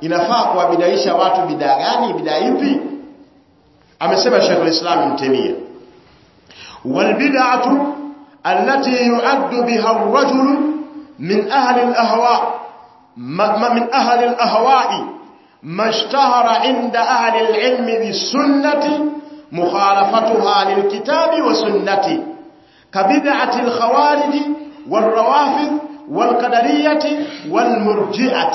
inafaa kuwabidaisha watu bidaa gani bidaa ipi amesema Sheikh al-Islam Ibn Taymiyyah wal bid'atu allati yu'addu biha ar-rajul min ahli al-ahwa min ahli al-ahwa'i ما اشتهر عند أهل العلم بالسنة مخالفتها للكتاب والسنة كبدعة الخوارج والروافض والقدرية والمرجئة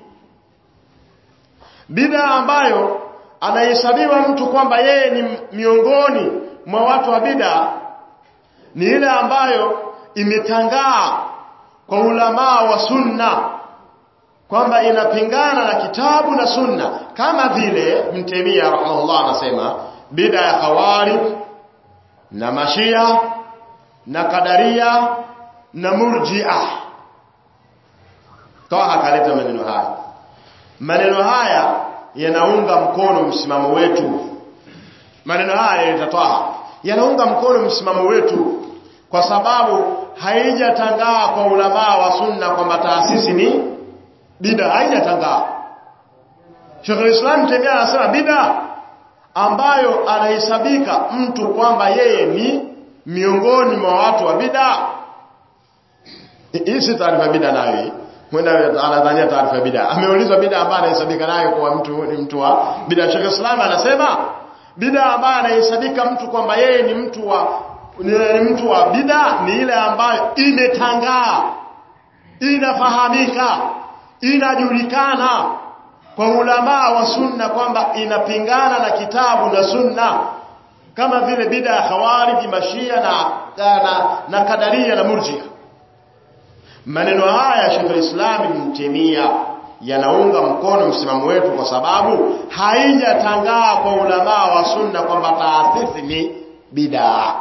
bid'a ambayo anahesabiwa mtu kwamba yeye ni miongoni mwa watu wa bid'a ni ile ambayo imetangaa kwa ulamaa wa sunna kwamba inapingana na kitabu na sunna kama vile mtemia rahimahullah anasema bid'a ya khawarij na mashia na kadaria na murji'a toa kaleta maneno haya maneno haya yanaunga mkono msimamo wetu maneno haya yatatoa yanaunga mkono msimamo wetu kwa sababu haijatangaa kwa ulamaa wa sunna kwamba taasisi ni bida haijatangaa Sheikh al-Islam Taimia anasema bida ambayo anahesabika mtu kwamba yeye ni miongoni mwa watu wa bida hii si taarifa bida nayo mwenda anadhania taarifa bida ameulizwa bida ambayo anahesabika nayo kwa mtu ni mtu wa bida Sheikh Islam anasema bida ambayo anahesabika mtu kwamba yeye ni mtu wa ni mtu wa bida ni ile ambayo imetangaa inafahamika inajulikana kwa ulamaa wa sunna kwamba inapingana na kitabu na sunna kama vile bida ya khawarij mashia na, na, na kadaria na murjia maneno haya Sheikh al-Islam Ibn Taymiyyah yanaunga mkono msimamo wetu kwa sababu haijatangaa kwa ulamaa wa sunna kwamba taasisi ni bid'a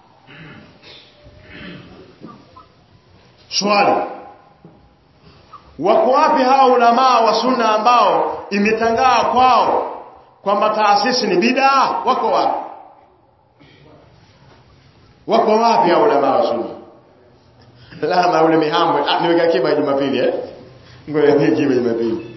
swali wako wapi hao ulamaa wa sunna ambao imetangaa kwao kwamba taasisi ni bid'a wako wapi wako wapi hao ulamaa wa sunna lama ule mihambwe ah, niweka kiba Jumapili eh ngoja niweke kiba Jumapili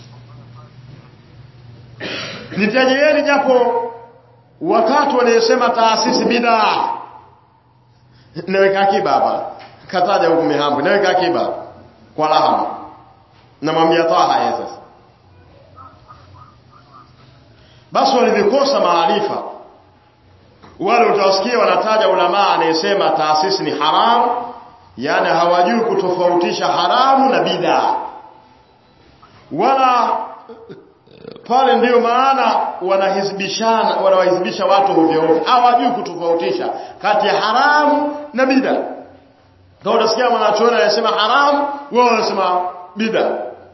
nitajieni japo wakati wanayosema taasisi bid'a naweka kiba hapa kataja huku mihambwe naweka kiba kwa lahama namwambia Taha yeye sasa basi walivyokosa maarifa wale utawasikia wanataja ulamaa anayesema taasisi ni haramu yani hawajui kutofautisha haramu na bid'a wala pale ndiyo maana wanahizibishana wanawahizibisha watu ovyo ovyo hawajui kutofautisha kati ya haramu na bid'a kwa unasikia mwanachuoni anasema haramu wao wanasema bid'a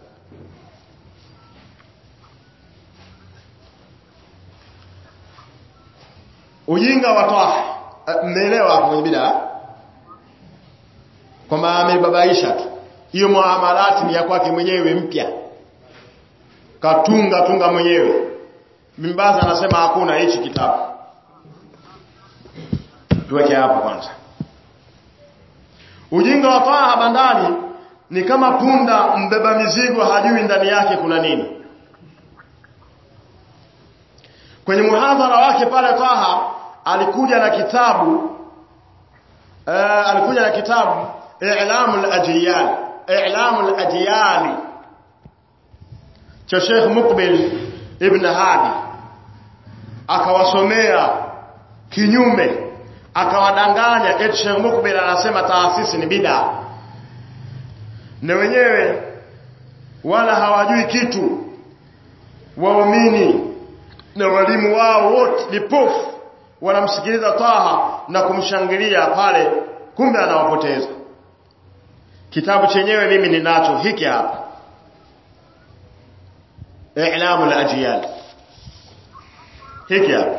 ujinga wa Taha mmeelewa hapo kwenye bid'a kwamba amebabaisha tu hiyo muamalati ni ya kwake mwenyewe mpya katunga tunga mwenyewe Mimbaza anasema hakuna hichi kitabu tuweke hapo kwanza ujinga wa Taha bandani ni kama punda mbeba mizigo hajui ndani yake kuna nini kwenye muhadhara wake pale Taha alikuja na kitabu uh, alikuja na kitabu i'lamul ajyal i'lamul ajyal cha Sheikh Muqbil ibn Hadi akawasomea kinyume akawadanganya eti Sheikh Muqbil anasema taasisi ni bid'a na wenyewe wala hawajui kitu waumini na walimu wao wote lipofu wanamsikiliza Taha na kumshangilia pale kumbe anawapoteza kitabu chenyewe mimi ninacho hiki hapa i'lamul ajyal hiki hapa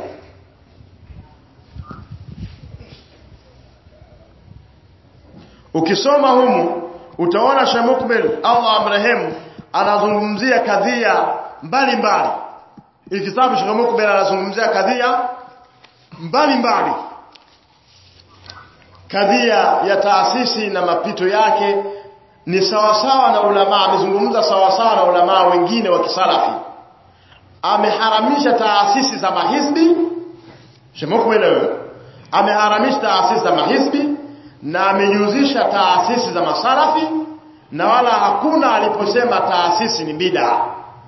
ukisoma humu utaona Sheikh Mukbil Allah amrehemu anazungumzia kadhia mbalimbali hii kitabu Sheikh Mukbil anazungumzia kadhia mbalimbali kadhia ya taasisi na mapito yake ni sawasawa na ulama amezungumza sawasawa na ulama wengine wa kisalafi ameharamisha taasisi za mahizbi shemokubelewe ameharamisha taasisi za mahizbi na amejuzisha taasisi za masalafi na wala hakuna aliposema taasisi ni bid'a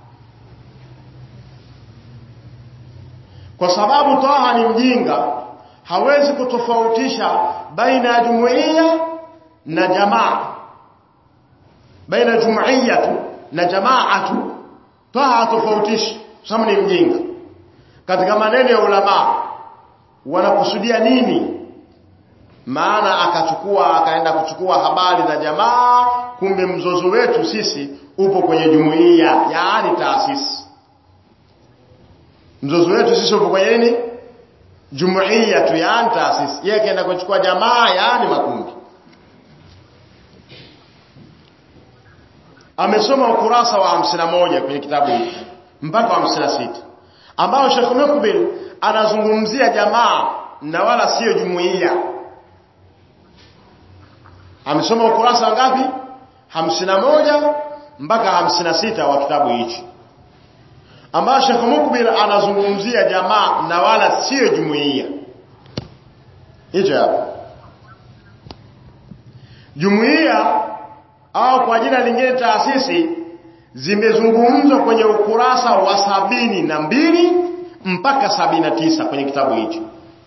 kwa sababu Taha ni mjinga hawezi kutofautisha baina ya jumuiya na jamaa baina ya jumuiya tu na jamaa tu Taha hatofautishi sababu ni mjinga katika maneno ya ulama wanakusudia nini maana akachukua akaenda kuchukua habari za jamaa kumbe mzozo wetu sisi upo kwenye jumuiya yaani taasisi mzozo wetu sisi upo kwenye nini jumuiya tu yaani taasisi yeye kaenda kuchukua jamaa yaani makundi amesoma ukurasa wa 51 kwenye kitabu hiki mpaka wa 56 ambao Sheikh Mukbil anazungumzia jamaa na wala sio jumuiya amesoma ukurasa ngapi 51 mpaka 56 wa kitabu hichi ambao Sheikh Mukbil anazungumzia jamaa na wala sio jumuiya hicho hapo jumuiya au kwa jina lingine taasisi zimezungumzwa kwenye ukurasa wa sabini na mbili mpaka sabini na tisa kwenye kitabu hicho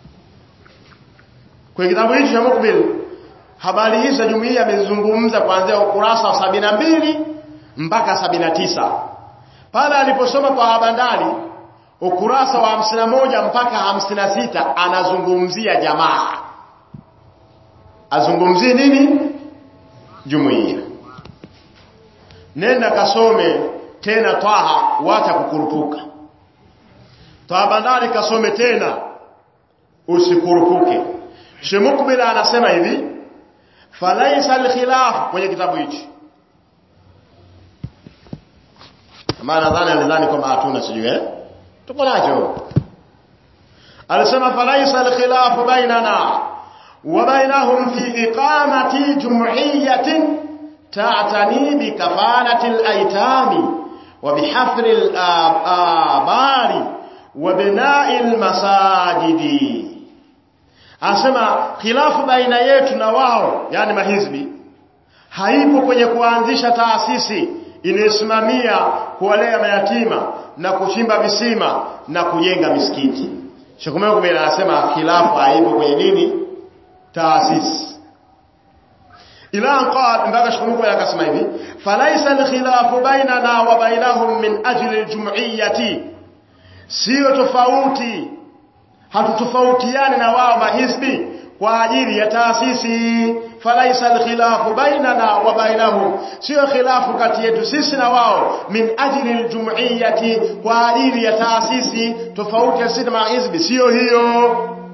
kwenye kitabu hicho cha Mukbil habari hizi za jumuiya amezungumza kuanzia ukurasa wa sabini na mbili mpaka sabini na tisa pale aliposoma kwa habandari ukurasa wa hamsini na moja mpaka hamsini na sita anazungumzia jamaa azungumzie nini jumuiya nenda kasome tena Taha wacha kukurupuka Taha bandari kasome tena usikurupuke Shemukbila anasema hivi falaisa alkhilaf kwenye kitabu hichi maana nadhani alidhani kwamba hatuna sijui eh tuko nacho alisema falaisa alkhilaf bainana wa bainahum fi iqamati jum'iyatin تعتني بكفالة الأيتام وبحفر الآبار وبناء المساجد asema khilafu baina yetu na wao yani mahizbi haipo kwenye kuanzisha taasisi inayosimamia kuwalea mayatima na kuchimba visima na kujenga misikiti Sheikh Kumela anasema khilafu haipo kwenye nini taasisi ila qad mpaka shukuru akasema hivi falaisa alkhilafu bainana wa bainahum min ajli aljum'iyyati sio tofauti hatutofautiani na wao mahizbi kwa ajili ya taasisi falaisa alkhilafu bainana wa bainahum sio khilafu kati yetu sisi na wao min ajli aljum'iyyati kwa ajili ya taasisi tofauti ya sisi na mahizbi sio hiyo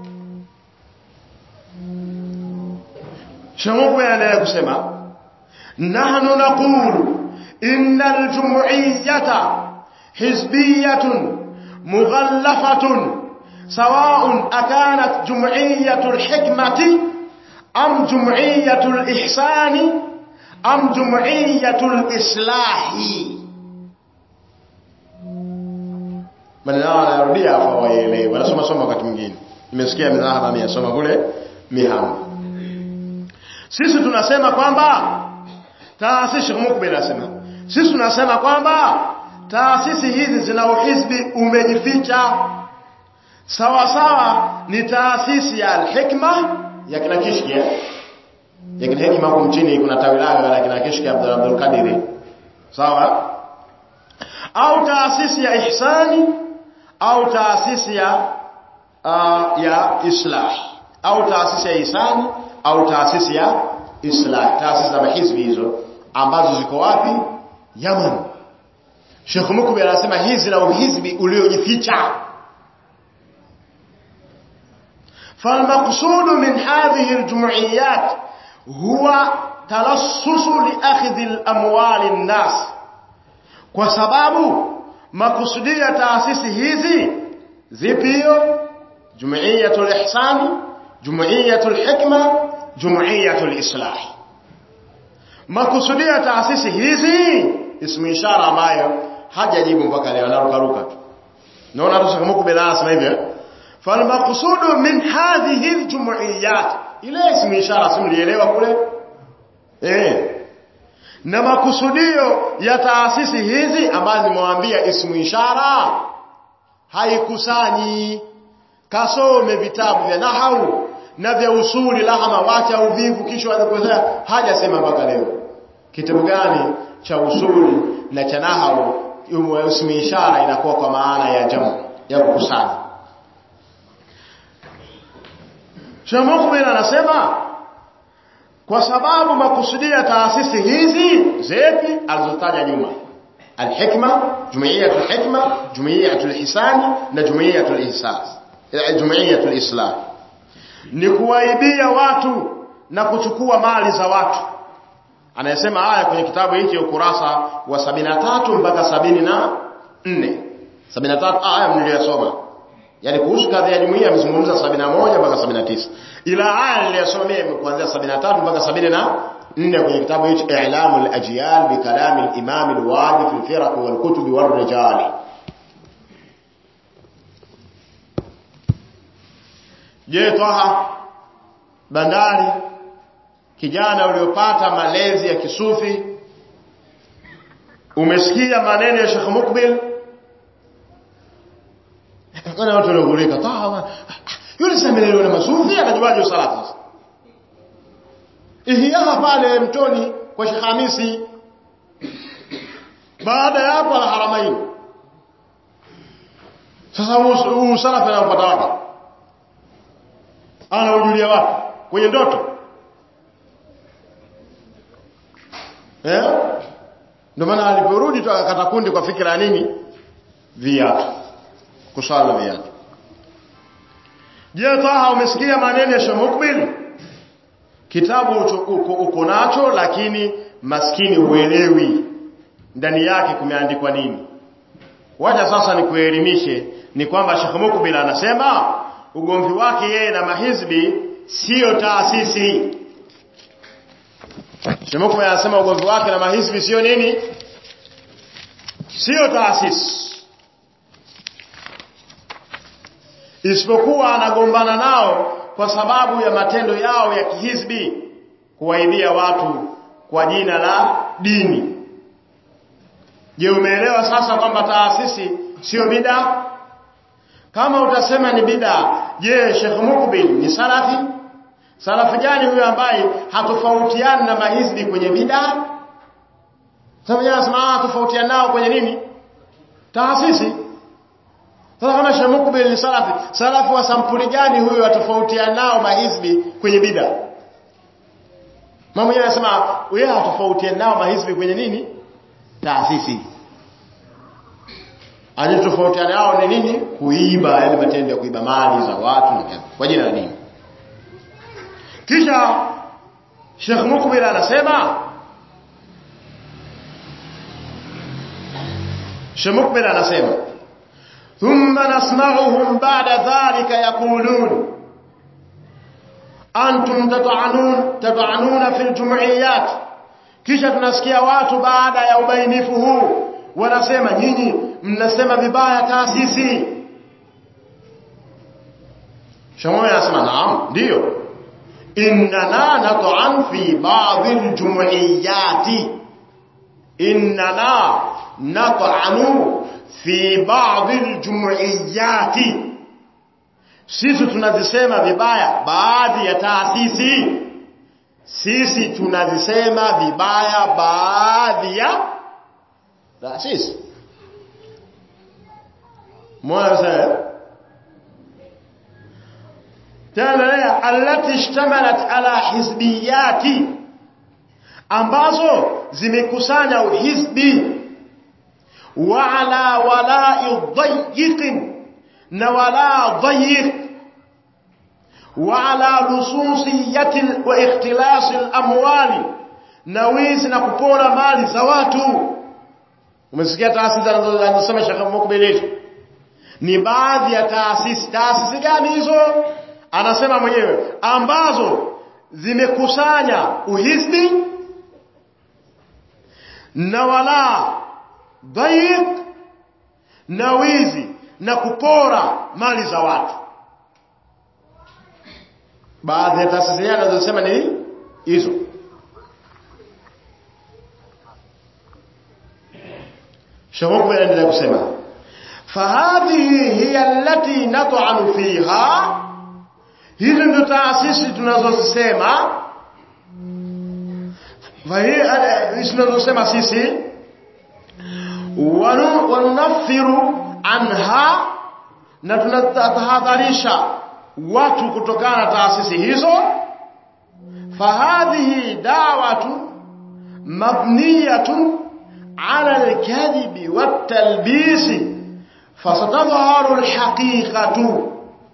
شموك بيانا يقسم نحن نقول إن الجمعية حزبية مغلفة سواء أكانت جمعية الحكمة أم جمعية الإحسان أم جمعية الإصلاح من لا يرضي فويلي ولا سما سما wakati mwingine nimesikia mzahaba ameyasoma kule mihamu sisi tunasema kwamba taasisi mukbil anasema sisi tunasema kwamba taasisi hizi zina uhizbi umejificha sawa sawa ni taasisi ya al-hikma ya kina kishki ya kina hikma huko mchini kuna tawi lake la kina kishki Abdul Abdul Qadir sawa au taasisi ya ihsani au taasisi ya uh, ya islah au taasisi ya ihsani au taasisi ya islah taasisi za mahizbi hizo ambazo ziko wapi Yaman Sheikh Mukbi anasema hizi na uhizbi uliojificha فالمقصود من هذه الجمعيات هو تلصص لأخذ الأموال الناس kwa sababu makusudia taasisi hizi zipio jumuiyatul ihsani jumuiyatul hikma jumuiyatul islah makusudio ya taasisi hizi ismu ishara ambayo hajajibu mpaka leo anarukaruka tu naona tu shekh mukbil anasema hivyo falmaqsudu min hadhihi aljumuiyat ile ismu ishara simlielewa kule eh na makusudio ya taasisi hizi ambazo nimewaambia ismu ishara haikusanyi kasome vitabu vya nahau na vya usuli lahama wacha uvivu kisha anakozea hajasema mpaka leo kitabu gani cha usuli na cha nahau ismu ishara inakuwa kwa maana ya jamu ya kukusanya Shamukbil anasema kwa sababu makusudio ya taasisi hizi zepi alizotaja nyuma alhikma jumuiyatul hikma jumuiyatul hisani na jumuiyatul ihsas jumuiyatul islam ni kuwaibia watu na kuchukua mali za watu anayesema haya kwenye kitabu hiki ukurasa wa 73 mpaka 74 73 aya mliyosoma yani kuhusu kadhi ya jumuiya amezungumza 71 mpaka 79 ila aya niliyosoma mimi kuanzia 73 mpaka 74 kwenye kitabu hicho i'lamul ajyal bi kalam al-imam al-wadi fi al-firaq wal kutub wal rijal je toha bandari kijana uliopata malezi ya kisufi umesikia maneno ya Sheikh Mukbil kana watu wanaogurika tawa yule seminari na masufi anajuaje usalati sasa ihya pale mtoni kwa Sheikh Hamisi baada ya hapo ala haramaini sasa huu usalafi anaupata wapi anaujulia wapi kwenye ndoto eh ndio maana aliporudi tu akakata kundi kwa fikra ya nini viatu kusala viatu je taha umesikia maneno ya Shamukbil kitabu uko, uko nacho lakini maskini huelewi ndani yake kumeandikwa nini wacha sasa nikuelimishe ni kwamba Sheikh Mukbil anasema ugomvi wake yeye na mahizbi sio taasisi Sheikh Mukbil anasema ugomvi wake na mahizbi sio nini sio taasisi isipokuwa anagombana nao kwa sababu ya matendo yao ya kihizbi kuwaibia watu kwa jina la dini je umeelewa sasa kwamba taasisi sio bida kama utasema ni bida je Sheikh Mukbil ni salafi salafi gani huyo ambaye hatofautiani na mahizbi kwenye bida sasa yeye anasema tofautiana nao kwenye nini taasisi sasa kama Sheikh Mukbil ni salafi, salafi wa sampuli gani huyo atofautiana nao mahizbi kwenye bida? Mama yeye anasema yeye atofautiana nao mahizbi kwenye nini? Taasisi. Anatofautiana nao ni nini? Kuiba, yale matendo ya kuiba mali za watu na kwa jina la dini. Kisha Sheikh Mukbil anasema Sheikh Mukbil anasema ثم نسمعهم بعد ذلك يقولون أنتم تطعنون تطعنون في الجمعيات kisha tunasikia watu baada ya ubainifu huu wanasema nyinyi mnasema vibaya taasisi shamoya anasema naam ndio innana nat'an fi ba'd al-jumu'iyati innana nat'anu fi ba'd al-jumu'iyat sisi tunazisema vibaya baadhi ya taasisi sisi tunazisema vibaya baadhi ya taasisi mwana sasa tena allati ishtamalat ala hizbiyati ambazo zimekusanya uhizbi وعلى ولاء ضيق ولا ضيق وعلى لصوصية واختلاس الأموال نويز نكبونا مال زواتو umesikia taasisi anazosema Sheikh Mukbil ni baadhi ya taasisi taasisi gani hizo anasema mwenyewe ambazo zimekusanya uhizbi na wala dhaiq na wizi na kupora mali za watu baadhi ya taasisi anazosema ni hizo shahuku anaendelea kusema fahadhihi hiya allati nat'anu fiha hizi ndio taasisi tunazozisema tunazosema sisi wanunafiru anha na tunatahadharisha watu kutokana na taasisi hizo fahadhihi da'watu mabniyatun ala alkadhibi watalbisi fasatadhaharu alhaqiqatu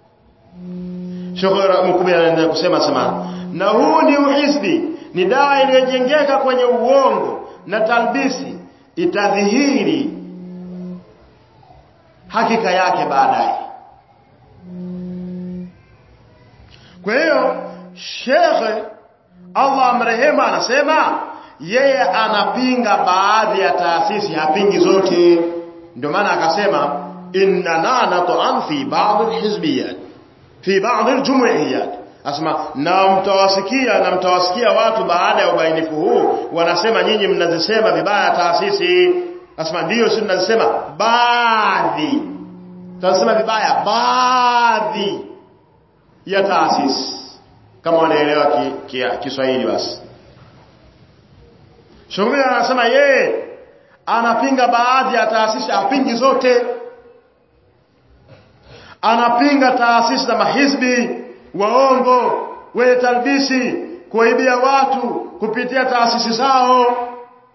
Sheikh Mkubwa anaendelea kusema sema na huu ni uhizbi ni dawa iliyojengeka kwenye uongo na talbisi itadhihiri hakika yake baadaye kwa hiyo shekhe Allah amrehema anasema yeye anapinga baadhi ya taasisi hapingi zote ndio maana akasema inna nat'an fi ba'd alhizbiyat fi ba'd aljumuiyat asema na mtawasikia na mtawasikia watu baada ya ubainifu huu wanasema nyinyi mnazisema vibaya taasisi asema ndio sisi tunazisema baadhi tunasema vibaya baadhi ya taasisi kama wanaelewa Kiswahili ki, ki basi Shughuli anasema yeye anapinga baadhi ya taasisi apingi zote anapinga taasisi za mahizbi waongo wenye talbisi kuwaibia watu kupitia taasisi zao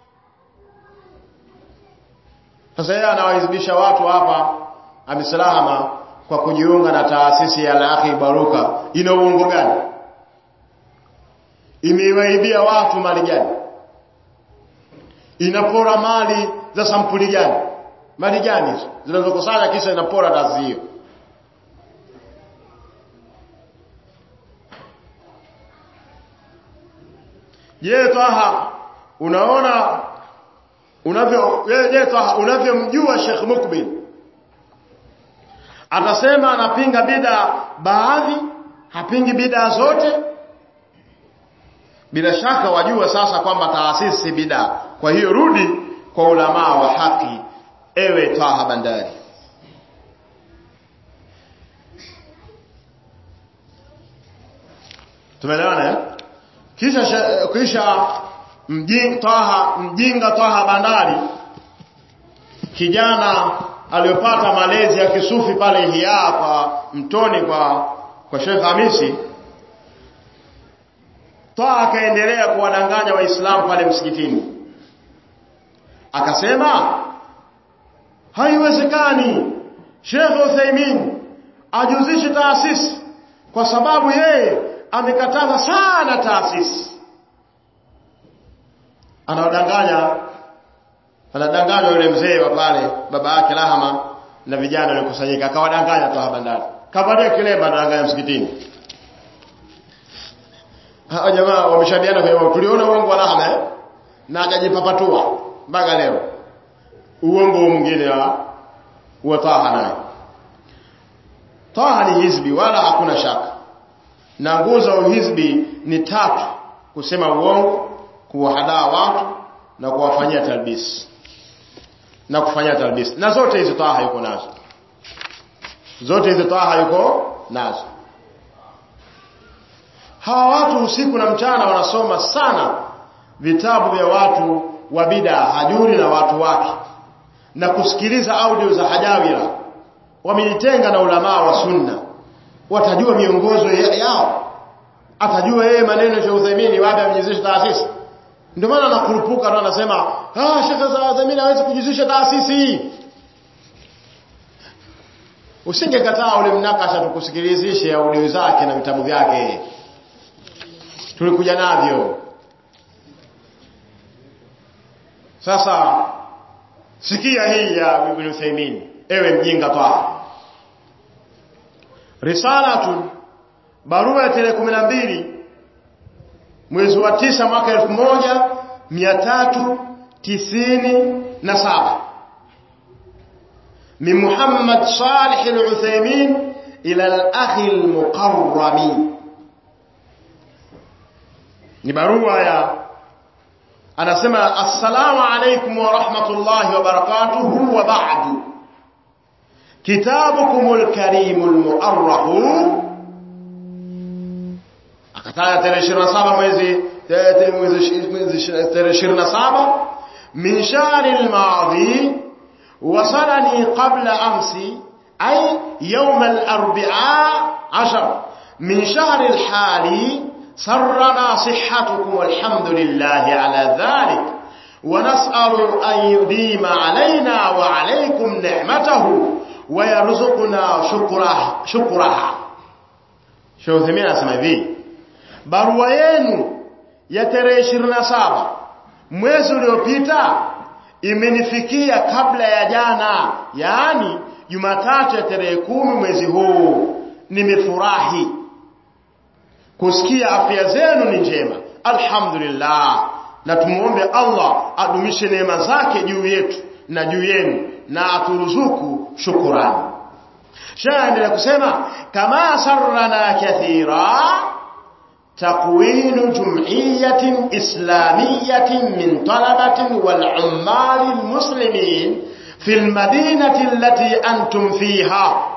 sasa yeye anawahizibisha watu hapa amisalama kwa kujiunga na taasisi ya Al-Akhi Baruka ina uongo gani imewaibia watu mali gani inapora mali za sampuli gani mali gani hizo zinazokusanya kisha inapora taasisi hiyo Je, Taha unaona unavyo je Taha unavyomjua Sheikh Mukbil atasema anapinga bida baadhi hapingi bida zote bila shaka wajua sasa kwamba taasisi bida kwa hiyo rudi kwa ulamaa wa haki ewe Taha Bandari tumeelewana eh kisha kisha mjinga Taha mjinga Taha Bandari kijana aliyopata malezi ya kisufi pale Hiya kwa mtoni kwa kwa Sheikh Hamisi Taha akaendelea kuwadanganya waislamu pale msikitini akasema haiwezekani Sheikh Uthaymeen ajuzishe taasisi kwa sababu yeye amekataza sana taasisi anawadanganya anadanganya yule mzee wa pale baba yake Lahama na vijana waliokusanyika akawadanganya toa bandari kavalia kilemba anadanganya msikitini hao jamaa wameshadiana kwa tuliona uongo wa Lahama eh? na akajipapatua mpaka leo uongo mwingine wa wa Taha naye Taha ni hizbi wala hakuna shaka na nguzo za uhizbi ni tatu kusema uongo kuwahadaa watu na kuwafanyia talbis na kufanyia talbis na zote hizo Taha yuko nazo zote hizo Taha yuko nazo hawa watu usiku na mchana wanasoma sana vitabu vya watu wa bid'a hajuri na watu wake na kusikiliza audio za hajawira wamejitenga na ulamaa wa sunna watajua miongozo yao atajua yeye maneno ya Uthaymeen wapi amejizisha taasisi ndio maana anakurupuka na anasema ah Sheikh Uthaymeen hawezi kujizisha taasisi usingekataa ule mnakasha tukusikilizishe audio zake na vitabu vyake tulikuja navyo sasa sikia hii ya Ibn Uthaymeen ewe mjinga toa risalatun barua ya tarehe 12 mwezi wa tisa mwaka elfu moja mia tatu tisini na saba من محمد صالح العثيمين إلى الأخ المقرم نبروا يا أنا سمع السلام عليكم ورحمة الله وبركاته وبعد كتابكم الكريم المؤرخ akataja tarehe ishirini na saba mwezi tarehe ishirini na saba min shahri lmadhi وصلني قبل أمس أي يوم الأربعاء عشر من شهر الحالي سرنا صحتكم والحمد لله على ذلك ونسأل أن يديم علينا وعليكم نعمته ويرزقنا شكره شكرها شو ثمين أسمى ذي barua yenu ya tarehe 27 mwezi uliopita imenifikia kabla ya jana yaani Jumatatu ya tarehe kumi mwezi huu nimefurahi kusikia afya zenu ni njema alhamdulillah na tumuombe Allah adumishe neema zake juu yetu na juu yenu na aturuzuku shukurani shaendelea kusema kama sarrana kathira تكوين جمعية إسلامية من طلبة والعمال المسلمين في المدينة التي أنتم فيها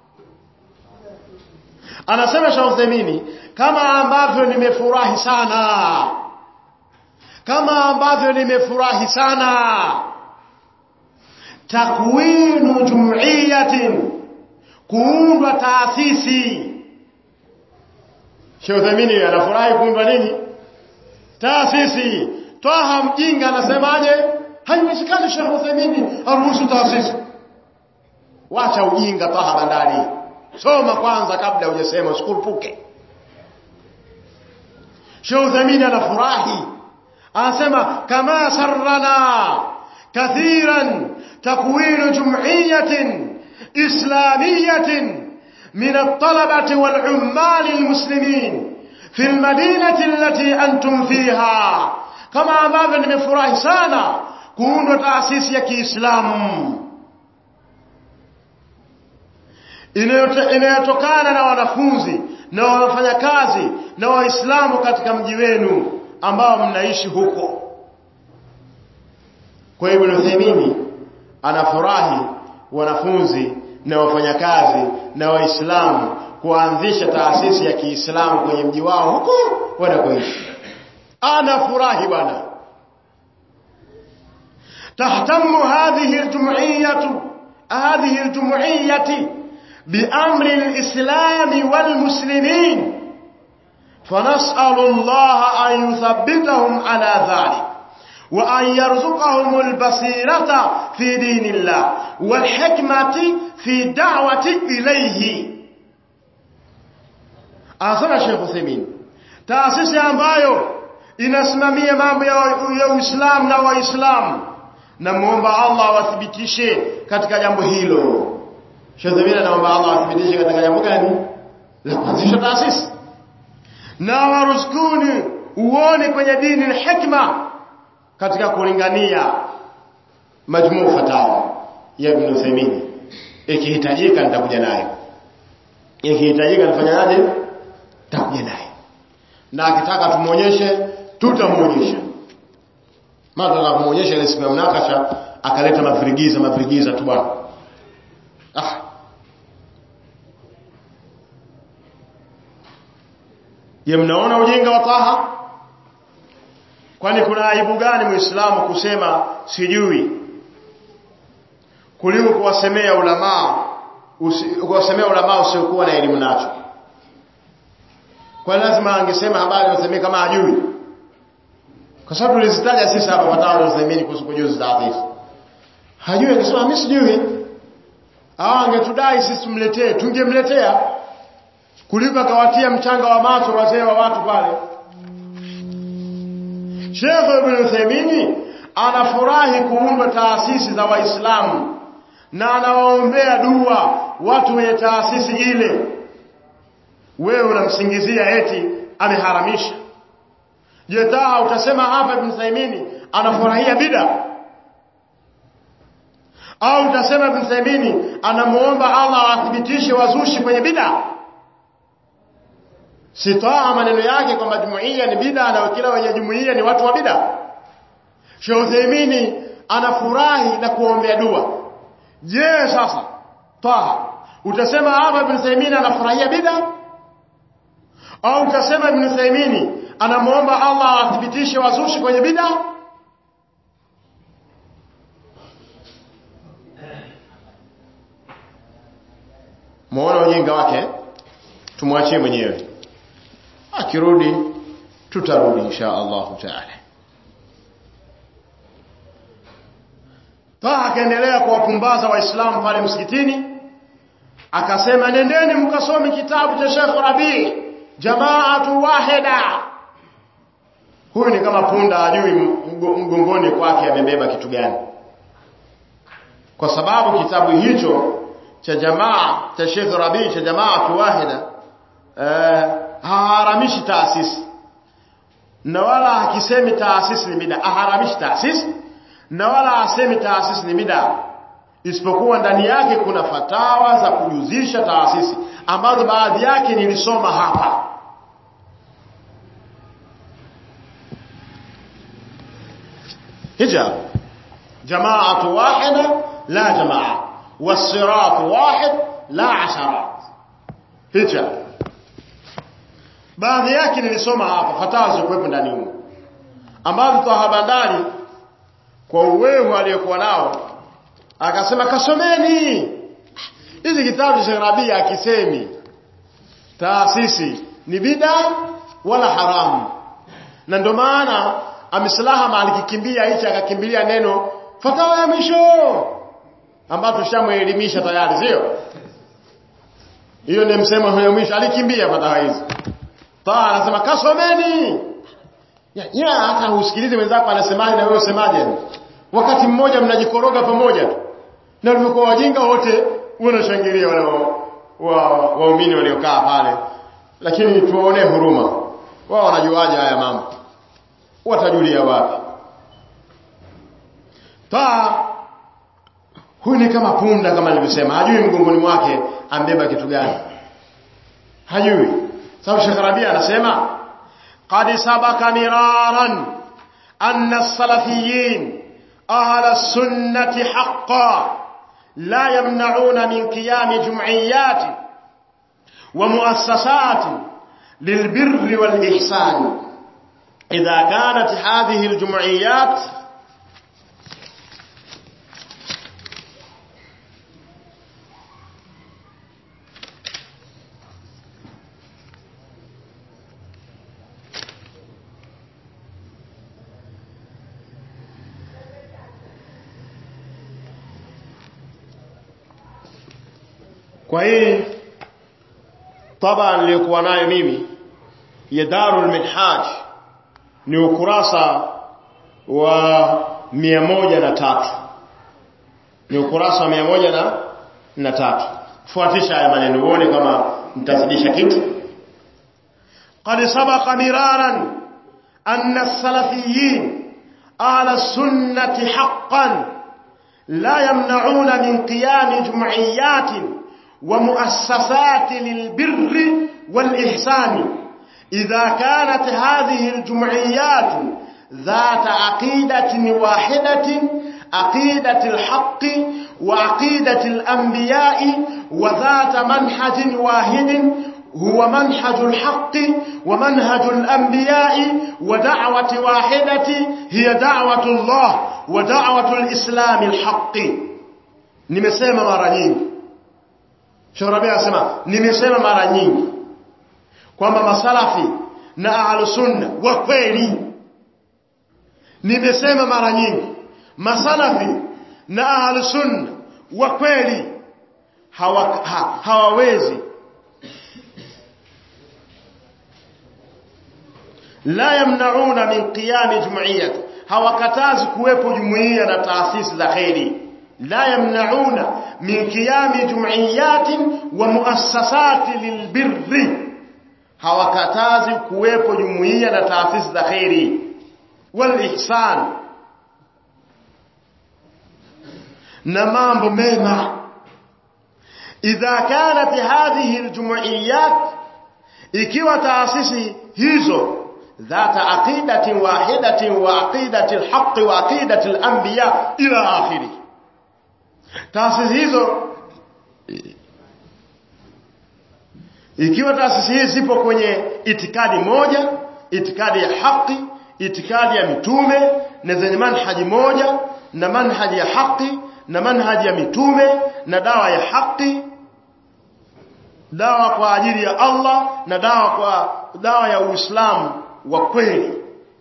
anasema Shauthamini kama ambavyo nimefurahi sana kama ambavyo nimefurahi sana takwinu jumuiyatin kuundwa taasisi Sheikh Uthamini anafurahi kuundwa nini? Taasisi. Twaha mjinga anasemaje? Haiwezekani Sheikh Uthamini aruhusu taasisi. Wacha ujinga Twaha bandari. Soma kwanza kabla hujasema usikurupuke. Sheikh Uthamini anafurahi. Anasema kama sarrana kathiran takwinu jum'iyatin islamiyatin من الطلبة والعمال المسلمين في المدينة التي أنتم فيها كما ambavyo nimefurahi sana kuundwa taasisi ya Kiislamu inayotokana na wanafunzi na wafanyakazi na Waislamu katika mji wenu ambao mnaishi huko. Kwa hiyo Ibn Uthaymeen anafurahi wanafunzi na wafanyakazi na waislamu kuanzisha taasisi ya Kiislamu kwenye mji wao huko wanakoishi. Anafurahi bwana. تهتم هذه الجمعية هذه الجمعية بأمر الإسلام والمسلمين فنسأل الله أن يثبتهم على ذلك وأن يرزقهم البصيرة في دين الله والحكمة في دعوة إليه Anasema Sheikh Uthaymeen, taasisi ambayo inasimamia mambo ya Uislamu na Waislamu, na muomba Allah awathibitishe katika jambo hilo. Sheikh Uthaymeen anaomba Allah awathibitishe katika jambo gani? La kuanzisha taasisi. Na waruzukuni uone kwenye dini na hikma katika kulingania majmuu fatawa ya Ibn Uthaymeen ikihitajika nitakuja nayo ikihitajika nifanyaje nitakuja nayo na akitaka tumuonyeshe tutamuonyesha mara na kumuonyesha ile siku ya mnakasha akaleta mavirigiza mavirigiza tu bwana ah ye mnaona ujinga wa taha kwani kuna aibu gani muislamu kusema sijui kuliko kuwasemea ulamaa kuwasemea ulamaa usiokuwa na elimu nacho kwa lazima angesema habari usemee kama hajui kwa sababu tulizitaja sisi hapa patao na usemeni kuhusu kujuzi taarifa hajui akisema mimi sijui au angetudai sisi tumletee tungemletea kuliko akawatia mchanga wa macho wazee wa watu pale Sheikh Ibn Uthaymeen anafurahi kuundwa taasisi za Waislamu na anawaombea dua watu wenye taasisi ile. Wewe unamsingizia eti ameharamisha. Je, taa utasema hapa Ibn Uthaymeen anafurahia bid'a au utasema Ibn Taymiyyah anamuomba Allah athibitishe wazushi kwenye bid'a sitoa maneno yake kwamba jumuiya ni bid'a na kila wenye jumuiya ni watu wa bid'a Sheikh Uthaymeen anafurahi na kuombea dua je sasa Taha utasema hapa Ibn Taymiyyah anafurahia bid'a au utasema Ibn Taymiyyah anamuomba Allah athibitishe wazushi kwenye bid'a muone ujinga wake tumwachie mwenyewe akirudi tutarudi insha Allah taala Taha akaendelea kuwapumbaza waislamu pale msikitini akasema nendeni mkasome kitabu cha Sheikh Rabi Jamaatu Wahida huyu ni kama punda ajui mgongoni kwake amebeba kitu gani kwa sababu kitabu hicho cha jamaa cha Sheikh Rabi cha Jamaatu Wahida eh, haharamishi taasisi na wala hakisemi taasisi ni bid'a aharamishi taasisi na wala asemi taasisi ni bid'a isipokuwa ndani yake kuna fatawa za kujuzisha taasisi ambazo baadhi yake nilisoma hapa hijab jamaatu wahida la jamaa wasiratu wahid la asharat hijab baadhi yake nilisoma hapa fatawa zilizokuwepo ndani humo ambazo tahabandani kwa uwevu aliyokuwa nao akasema kasomeni hizi kitabu cha Rabi akisemi taasisi ni bida wala haramu na ndio maana amislaha alikikimbia hichi akakimbilia neno fatawa ya mwisho ambayo tushamuelimisha tayari sio hiyo ni msemo wa mwisho alikimbia fatawa hizi taa anasema kasomeni ya, ya hata usikilize wenzako anasemaje na wewe usemaje wakati mmoja mnajikoroga pamoja tu na walivyokuwa wajinga wote wanashangilia wale waumini wa, wa waliokaa pale lakini tuwaonee huruma wao wanajuaje haya mambo watajulia wapi taa huyu ni kama punda kama nilivyosema hajui mgongoni mwake ambeba kitu gani hajui sababu Sheikh Rabia anasema qad sabaka miraran anna as-salafiyyin أهل السنة حقا لا يمنعون من قيام جمعيات ومؤسسات للبر والإحسان إذا كانت هذه الجمعيات kwa hii taba niliyokuwa nayo mimi ya Darul Minhaj ni ukurasa wa mia moja na tatu ni ukurasa wa mia moja na, na tatu fuatisha haya maneno uone kama mtazidisha kitu قد سبق مرارا أن السلفيين أهل السنة حقا لا يمنعون من قيام جمعيات ومؤسسات للبر والإحسان إذا كانت هذه الجمعيات ذات عقيدة واحدة عقيدة الحق وعقيدة الأنبياء وذات منحج واحد هو منهج الحق ومنهج الأنبياء ودعوة واحدة هي دعوة الله ودعوة الإسلام الحق nimesema mara nyingi Shorabi anasema nimesema mara nyingi kwamba masalafi na ahlus sunna wa kweli nimesema mara nyingi masalafi na ahlus sunna wa kweli hawa, ha, hawawezi la yamnauna min qiyami jumuiyyah hawakatazi kuwepo jumuiya na taasisi za khairi la yamnauna min qiyami jumuiyatin wa muassasati lilbirri hawakatazi kuwepo jumuiya na taasisi za khairi wal ihsan na mambo mema idha kanat hadhihi aljumuiyat ikiwa taasisi hizo ذات عقيدة واحدة وعقيدة الحق وعقيدة الأنبياء إلى آخره taasisi hizo ikiwa taasisi hizi zipo kwenye itikadi moja itikadi ya haki itikadi ya mitume na zenye manhaji moja na manhaji ya haki na manhaji ya mitume na dawa ya haki dawa kwa ajili ya Allah na dawa kwa dawa ya Uislamu wa kweli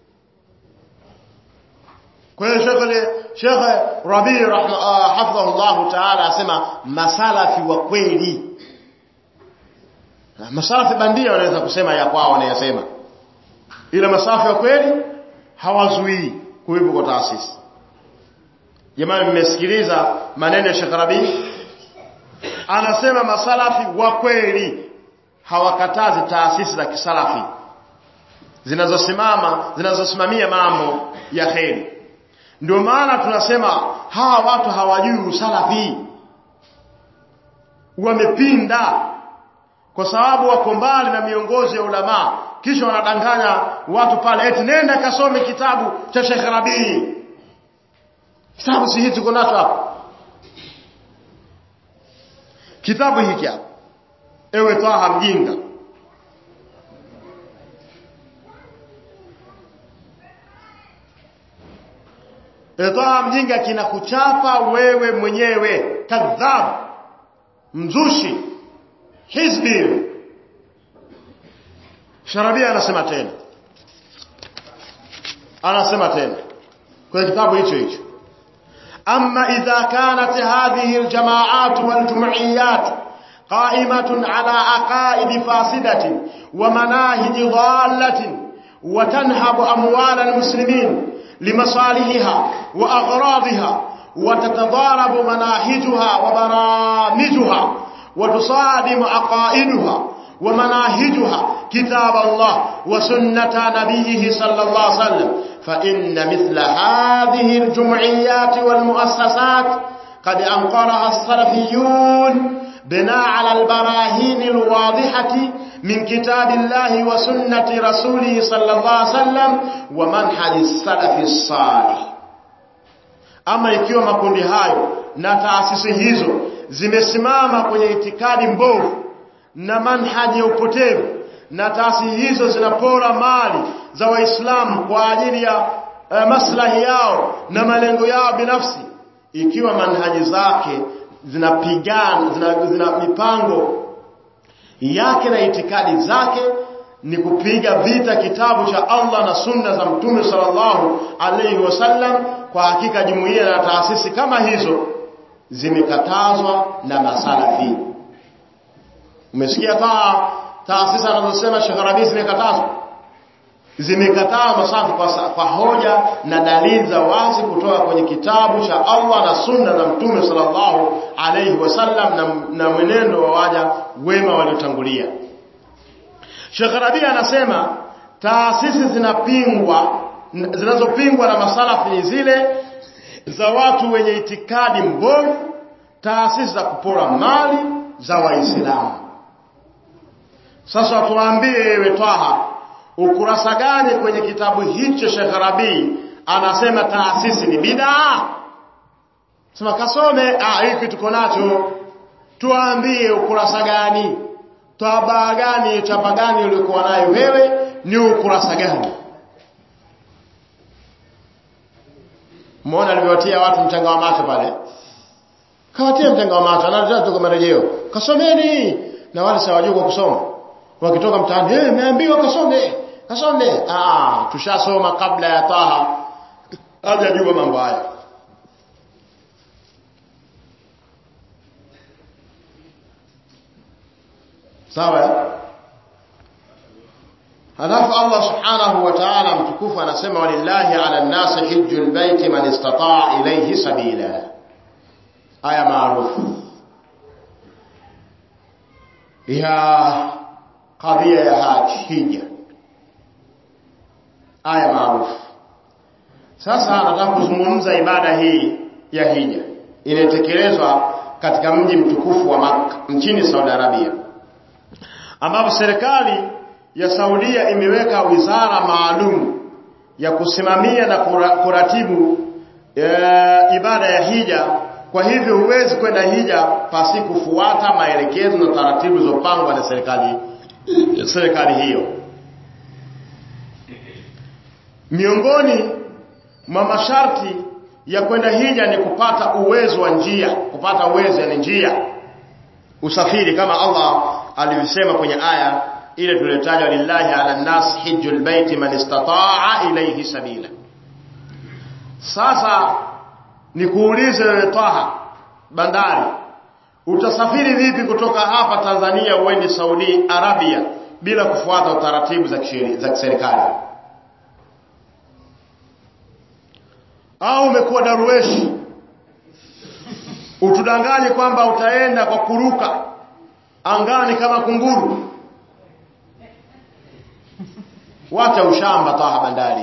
kwa hiyo Sheikh Sheikh Rabi hafidhahullah ta'ala asema masalafi wa kweli masalafi bandia wanaweza kusema ya kwao wanayasema ila masalafi wa kweli hawazuii kuwepo kwa taasisi jamani mmesikiliza maneno ya Sheikh Rabi anasema masalafi wa kweli hawakatazi taasisi za kisalafi zinazosimama zinazosimamia mambo ya kheri ndio maana tunasema hawa watu hawajui usalafi wamepinda kwa sababu wako mbali na miongozo ya ulama kisha wanadanganya watu pale eti nenda kasome kitabu cha Sheikh Rabii kitabu si hiki tuko nacho hapa kitabu hiki hapa ewe Taha mjinga Taha mjinga kinakuchapa wewe mwenyewe kadhab mzushi hizbi Sharabia anasema tena anasema tena kwenye kitabu hicho hicho أما إذا كانت هذه الجماعات والجمعيات قائمة على عقائد فاسدة ومناهج ضالة وتنهب أموال المسلمين لمصالحها وأغراضها وتتضارب مناهجها وبرامجها وتصادم عقائدها ومناهجها كتاب الله وسنة نبيه صلى الله عليه وسلم فإن مثل هذه الجمعيات والمؤسسات قد أنقرها السلفيون بناء على البراهين الواضحة من كتاب الله وسنة رسوله صلى الله عليه وسلم ومنهج السلف الصالح ama ikiwa makundi hayo na taasisi hizo zimesimama kwenye itikadi mbovu na manhaji ya upotevu na taasisi hizo zinapora mali za waislamu kwa ajili ya uh, maslahi yao na malengo yao binafsi ikiwa manhaji zake zinapigana zina, zina mipango yake na itikadi zake ni kupiga vita kitabu cha Allah na sunna za mtume sallallahu alaihi wasallam kwa hakika jumuiya na taasisi kama hizo zimekatazwa na masalafi umesikia taa taasisi anazosema Sheikh Rabi zimekatazwa zimekataa masafi kwa, kwa hoja na dalili za wazi kutoka kwenye kitabu cha Allah na sunna za mtume sallallahu alaihi wasallam na, na mwenendo wa waja wema waliotangulia Sheikh Rabi anasema taasisi zinapingwa zinazopingwa na masalafi ni zile za watu wenye itikadi mbovu taasisi za kupora mali za waislamu sasa tuambie wewe Twaha ukurasa gani kwenye kitabu hicho Sheikh Rabi anasema taasisi ni bid'a sema kasome ah hiki tuko nacho tuambie ukurasa gani tabaa gani chapa gani ulikuwa nayo wewe ni ukurasa gani Muona alivyotia watu mchanga wa macho pale kawatia mchanga wa macho anataka tuko marejeo kasomeni na wale sawajua kusoma wakitoka mtaani eh nimeambiwa kasome kasome ah tushasoma kabla ya taha hajajua mambo haya sawa halafu Allah subhanahu wa ta'ala mtukufu anasema walillahi ala nasi hijjul baiti man istata'a ilayhi sabila aya maarufu ya kadhia ya haji hija aya maarufu sasa nataka kuzungumza ibada hii ya hija inatekelezwa katika mji mtukufu wa Makka nchini Saudi Arabia ambapo serikali ya Saudia imeweka wizara maalum ya kusimamia na kuratibu e, ibada ya hija kwa hivyo huwezi kwenda hija pasi kufuata maelekezo na taratibu zilizopangwa na serikali serikali hiyo miongoni mwa masharti ya kwenda hija ni kupata uwezo wa njia kupata uwezo ni njia usafiri kama Allah alivyosema kwenye aya ile tuliyotaja lillahi ala nas hijjul baiti man istata'a ilayhi sabila sasa nikuulize wewe Taha bandari utasafiri vipi kutoka hapa Tanzania uende Saudi Arabia bila kufuata utaratibu za kisheria za kiserikali au umekuwa darueshi utudanganye kwamba utaenda kwa kuruka angani kama kunguru wacha ushamba Taha bandari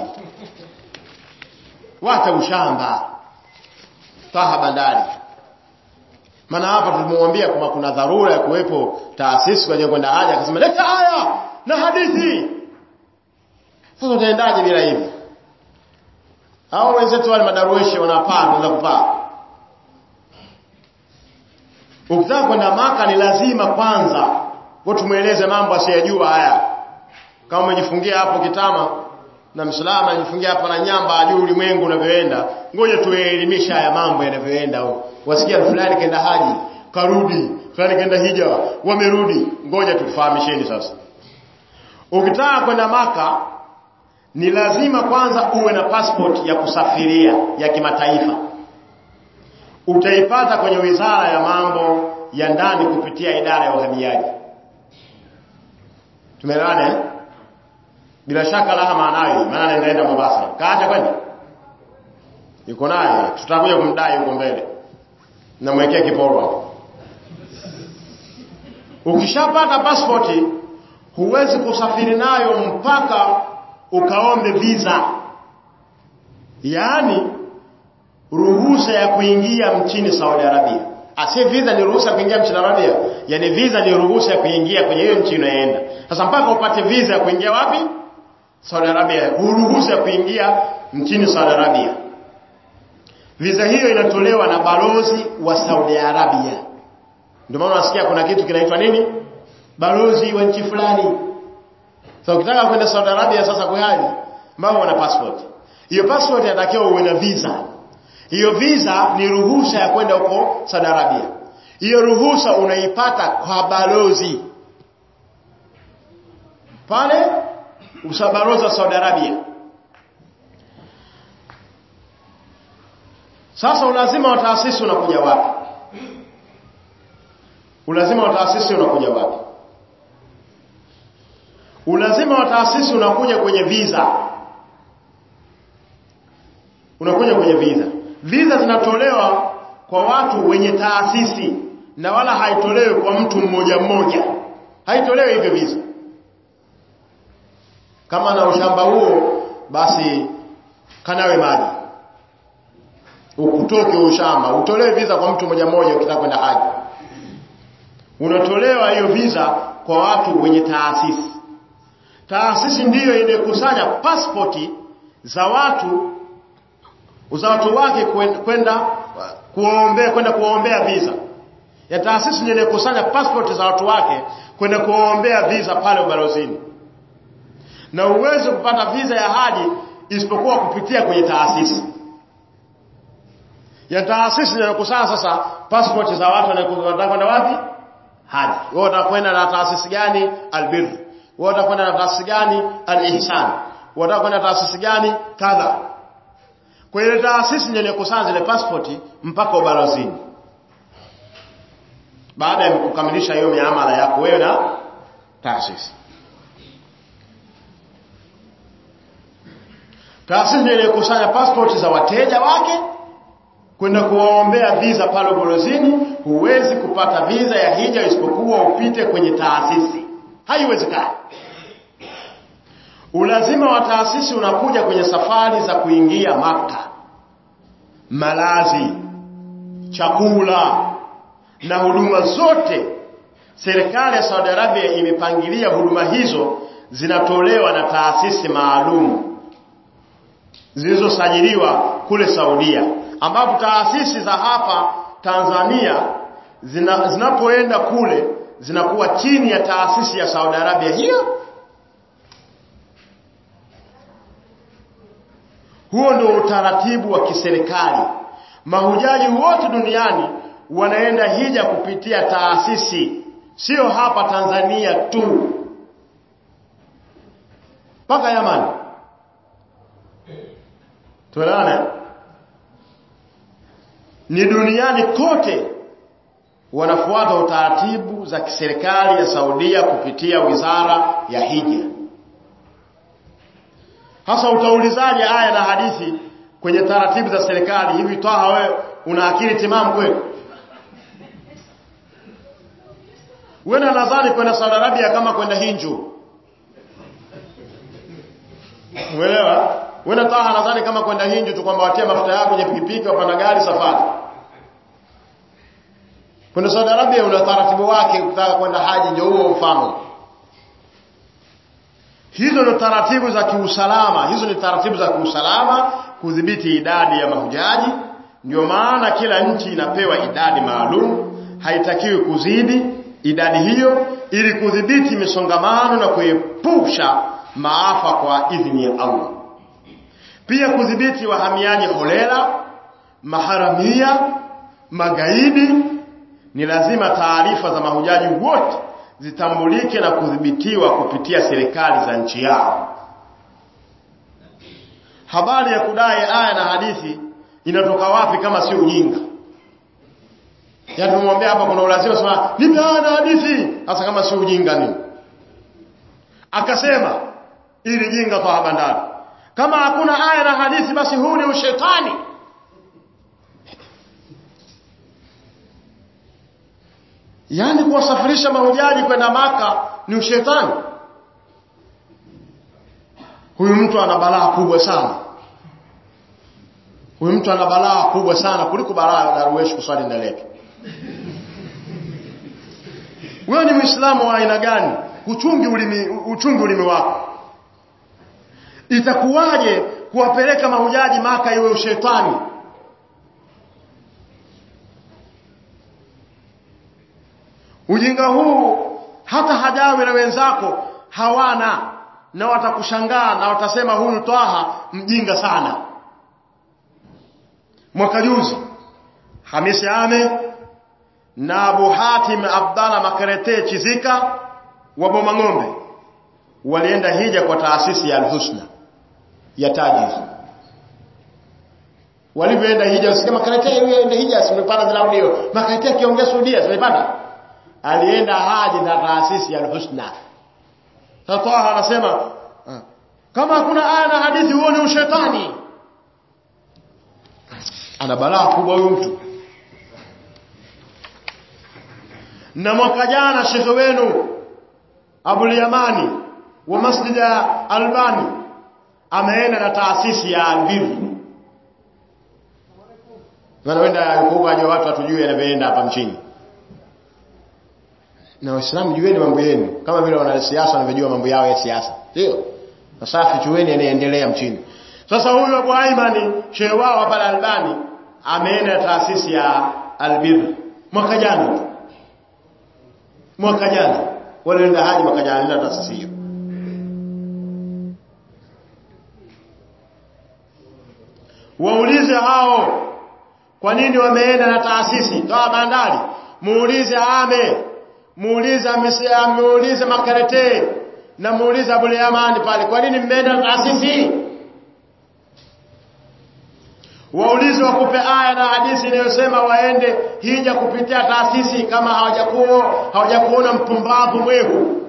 wacha ushamba Taha bandari maana hapa tulimwambia kwamba kuna dharura ya kuwepo taasisi kwa kwenda haja akasema leta aya na hadithi sasa utaendaje bila hivi au wenzetu wale madarueshi wanapaa wanaweza kupaa ukitaka kwenda maka ni lazima kwanza kwa tumueleze mambo asiyajua haya kama umejifungia hapo kitama na msalama ajifungia hapa na nyamba ajue ulimwengu unavyoenda ngoja tuelimisha haya mambo yanavyoenda wasikia fulani kaenda haji karudi fulani kaenda hija wamerudi ngoja tukufahamisheni sasa ukitaka kwenda maka ni lazima kwanza uwe na passport ya kusafiria ya kimataifa utaipata kwenye wizara ya mambo ya ndani kupitia idara ya uhamiaji tumeelewana eh? bila shaka laha maanayo maana anaenda Mombasa kaacha kwenda yuko naye tutakuja kumdai huko mbele namwekea kiporo ukishapata pasipoti huwezi kusafiri nayo mpaka ukaombe visa yaani ruhusa ya kuingia mchini Saudi Arabia asi visa ni ruhusa ya kuingia mchini Arabia yani visa ni ruhusa ya kuingia kwenye hiyo nchi unayoenda sasa mpaka upate visa ya kuingia wapi Saudi Arabia ruhusa ya kuingia nchini Saudi Arabia visa hiyo inatolewa na balozi wa Saudi Arabia ndio maana unasikia kuna kitu kinaitwa nini balozi wa nchi fulani sasa so, ukitaka kwenda Saudi Arabia sasa kuhaji mbao wana passport hiyo passport inatakiwa uwe na visa hiyo visa ni ruhusa ya kwenda huko Saudi Arabia hiyo ruhusa unaipata kwa balozi pale usabalozi wa Saudi Arabia sasa ulazima wa taasisi unakuja wapi ulazima wa taasisi unakuja wapi ulazima wa taasisi unakuja kwenye visa unakuja kwenye visa visa zinatolewa kwa watu wenye taasisi na wala haitolewi kwa mtu mmoja mmoja haitolewi hivyo visa kama na ushamba huo basi kanawe maji ukutoke ushamba utolewe visa kwa mtu mmoja mmoja ukitaka kwenda haji unatolewa hiyo visa kwa watu wenye taasisi taasisi ndiyo inayokusanya pasipoti za watu za watu wake kwenda kuombea kwenda kuombea visa ya taasisi ndiyo inayokusanya pasipoti za watu wake kwenda kuombea visa pale ubalozini na uweze kupata visa ya haji isipokuwa kupitia kwenye taasisi ya taasisi inayokusanya sasa pasipoti za watu wanataka kwenda wapi haji wewe utakwenda na taasisi gani albir wewe utakwenda na taasisi gani alihsan wewe utakwenda na taasisi gani kadha kwa ile taasisi ndio inakusanya zile pasipoti mpaka ubalozini baada ya kukamilisha hiyo miamala yako wewe na taasisi taasisi ndio inakusanya pasipoti za wateja wake kwenda kuwaombea visa pale ubalozini huwezi kupata visa ya hija isipokuwa upite kwenye taasisi haiwezekani ulazima wa taasisi unakuja kwenye safari za kuingia maka malazi chakula na huduma zote serikali ya Saudi Arabia imepangilia huduma hizo zinatolewa na taasisi maalum zilizosajiliwa kule Saudia ambapo taasisi za hapa Tanzania zina, zinapoenda kule zinakuwa chini ya taasisi ya Saudi Arabia hiyo huo ndio utaratibu wa kiserikali mahujaji wote duniani wanaenda hija kupitia taasisi sio hapa Tanzania tu mpaka Yamani tuelewane ni duniani kote wanafuata utaratibu za kiserikali ya Saudia kupitia wizara ya hija hasa utaulizaje aya na hadithi kwenye taratibu za serikali hivi twaha wewe una akili timamu kweli wewe nadhani kwenda Saudi Arabia kama kwenda Hinju Umeelewa? Wewe twaha nadhani kama kwenda Hinju tu kwamba watia mafuta yako kwenye pikipiki wapanda gari safari Kwenda Saudi Arabia una taratibu wake ukitaka kwenda haji ndio huo mfano Hizo ni taratibu za kiusalama, hizo ni taratibu za kiusalama kudhibiti idadi ya mahujaji. Ndio maana kila nchi inapewa idadi maalum, haitakiwi kuzidi idadi hiyo ili kudhibiti misongamano na kuepusha maafa kwa idhini ya Allah. Pia kudhibiti wahamiaji holela, maharamia, magaidi. Ni lazima taarifa za mahujaji wote zitambulike na kudhibitiwa kupitia serikali za nchi yao. Habari ya kudai aya na hadithi inatoka wapi kama si ujinga? Yaani tumwambia hapa kuna ulazima sema nipe aya na hadithi, hasa kama si ujinga nini? Akasema ili jinga kwa bandari. Kama hakuna aya na hadithi basi huu ni ushetani. Yaani kuwasafirisha mahujaji kwenda maka ni ushetani. Huyu mtu ana balaa kubwa sana. Huyu mtu ana balaa kubwa sana kuliko balaa la Darwesh kuswali ndani yake. Wewe ni Muislamu wa aina gani? Uchungi ulimi uchungi ulimi wako. Itakuwaje kuwapeleka mahujaji maka iwe ushetani? Ujinga huu hata hajawi na wenzako hawana na watakushangaa na watasema huyu Twaha mjinga sana. Mwaka juzi Hamisi Ame na Abu Hatim Abdalla Makarete Chizika wa Bomang'ombe walienda hija kwa taasisi ya Al-Husna ya Tajiz. Walivyoenda hija usikia Makarete yeye hija simepanda zile audio. Makarete akiongea Saudia simepanda alienda haji na taasisi ya Al-Husna. Sasa anasema kama hakuna aya na hadithi huo ni ushetani. Ana balaa kubwa huyu mtu. Na mwaka jana shekhe wenu Abul Yamani wa Masjid Albani ameenda na taasisi ya Albir. Wanaenda huko aje watu watujue yanavyoenda hapa mchini na waislamu jueni mambo yenu kama vile wanasiasa wanavyojua mambo yao ya siasa sio safi chueni yanaendelea mchini sasa huyu Abu Aimani shehe wao hapa Albani ameenda taasisi ya Albir mwaka jana mwaka jana walienda haji mwaka jana na taasisi hiyo waulize hao kwa nini wameenda na taasisi toa bandari muulize ame muulize muulize makarete na muulize Abu Yamani pale kwa nini mmeenda na taasisi waulize wakupe aya na hadithi inayosema waende hija kupitia taasisi kama hawajakuwa hawajakuona mpumbavu mwehu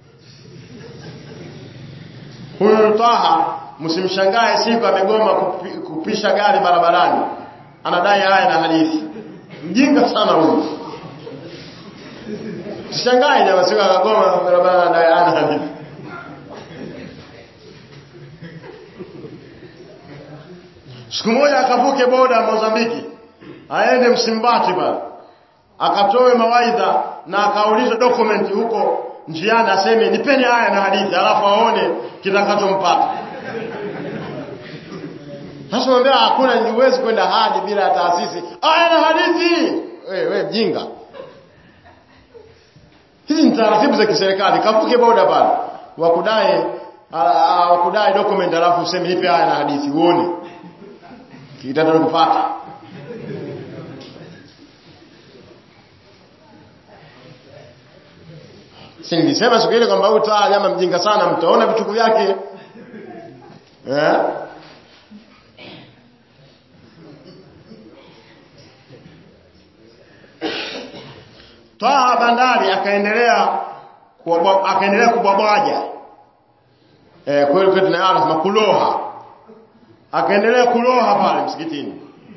huyu Taha msimshangae siku amegoma kupi, kupisha gari barabarani anadai aya na hadithi mjinga sana huyu Sishangae jamaa siku akagoma barabara anadai aya na hadithi Siku moja akavuke boda Mozambiki aende Msimbati pale akatoe mawaidha na akauliza document huko njiani aseme nipeni haya na hadithi alafu aone kitakachompata sasa mwambia hakuna niwezi kwenda hadi bila taasisi aya na hadithi wewe we, mjinga hizi ni taratibu za kiserikali kavuke boda pale wakudai wakudai document alafu useme nipe haya na hadithi uone kitatokupata si nilisema siku ile kwamba huyu taa jamaa mjinga sana mtaona vichuku vyake eh Twaha bandari akaendelea akaendelea kubwabwaja eh kweli kwetu na anasema kuloha akaendelea kuloha pale msikitini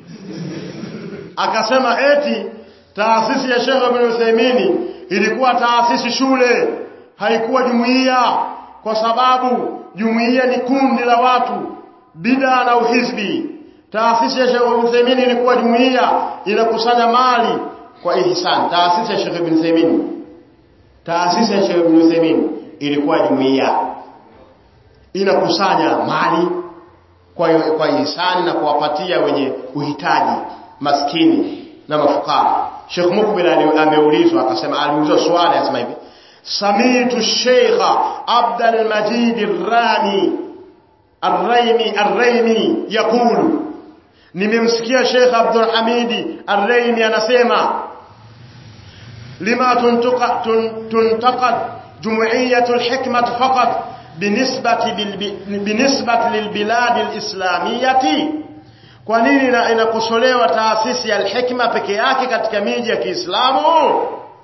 akasema eti taasisi ya Sheikh Ibn Uthaymeen ilikuwa taasisi shule haikuwa jumuiya kwa sababu jumuiya ni kundi la watu bida na uhizbi taasisi ya Sheikh Ibn Uthaymeen ilikuwa jumuiya inakusanya mali kwa ihsan taasisi ya Sheikh Ibn Uthaymeen taasisi ya Sheikh Ibn Uthaymeen ilikuwa jumuiya inakusanya mali kwa kwa ihsani na kuwapatia wenye uhitaji maskini na mafukara Sheikh Mukbil ameulizwa akasema aliulizwa swali akasema hivi Samitu Sheikh Abdul Majid Ar-Rani Ar-Raimi Ar-Raimi yakulu nimemsikia Sheikh Abdul Hamidi Ar-Raimi anasema lima tuntuqa tuntaqad jumuiyatul hikmah faqat binisbati binisbati lilbilad alislamiyyati kwa nini inakosolewa taasisi ya al-hikma peke yake katika miji ya Kiislamu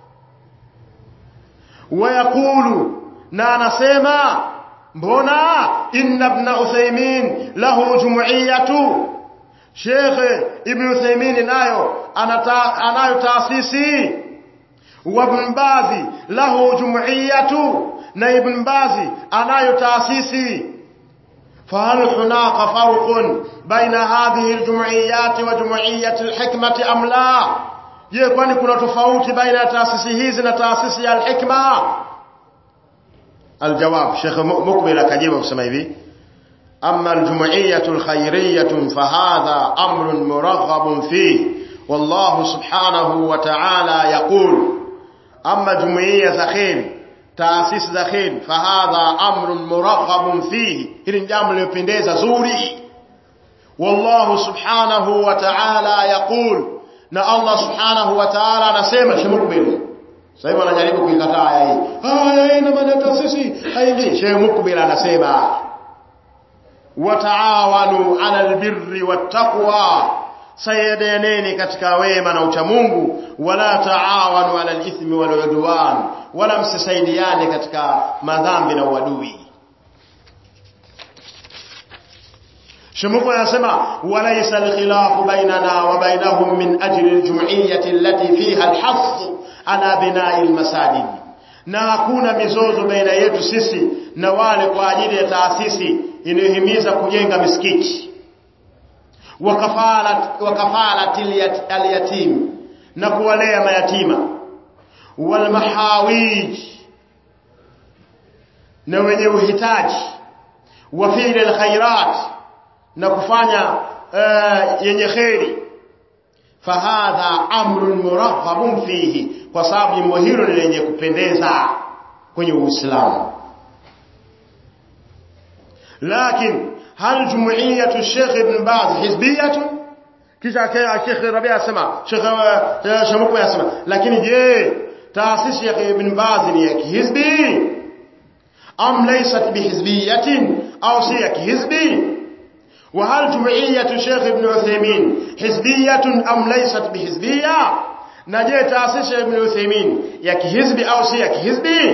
wayakulu na anasema mbona inna ibn Uthaymeen lahu jumuiyatu Sheikh Ibn Uthaymeen nayo anata, anayo taasisi wa Ibn Bazi lahu jumuiyatu na Ibn Bazi anayo taasisi فهل هناك فرق بين هذه الجمعيات وجمعية الحكمة أم لا je kwani kuna tofauti baina ya taasisi hizi na taasisi ya al-hikma aljawab Sheikh Mukbil akajibu kusema hivi amma al-jumu'iyyatu al-khayriyyatu fahadha amrun muraghhabun fihi wallahu subhanahu wa ta'ala yaqul amma jumu'iyya za khair taasisi za khair fahadha amrun muraghabun fihi hili jambo lilopendeza zuri wallahu subhanahu wa ta'ala yaqul na Allah subhanahu wa ta'ala anasema shemukbil sasa hivi anajaribu kuikataa aya hii aya hii ina maana taasisi haingii shemukbil anasema wataawanu 'ala albirri wattaqwa sayadaneni katika wema na uchamungu wala taawanu 'ala alithmi waludwan wala msisaidiane katika madhambi na uadui شمكو يسمى وليس الخلاف بيننا وبينهم من أجل الجمعية التي فيها الحث على بناء المساجد na hakuna mizozo baina yetu sisi na wale kwa ajili ya taasisi inayohimiza kujenga misikiti wakafalat wakafalat alyatim na kuwalea mayatima walmahawij na wenye uhitaji wa fi'l alkhairat na kufanya uh, yenye kheri fahadha amrun muraghabun fihi kwa sababu jambo hilo ni lenye kupendeza kwenye Uislamu lakini hal jumuiyatu Sheikh Ibn Baz hizbiyatu kisha Sheikh Rabia asema Sheikh Shamuku asema lakini je taasisi ya Ibn Baz ni ya kihizbi am laysat bihizbiyatin au si ya kihizbi وهل جمعية شيخ ابن عثيمين حزبية أم ليست بحزبية نجي تأسيس ابن عثيمين يكي حزبي أو سيكي حزبي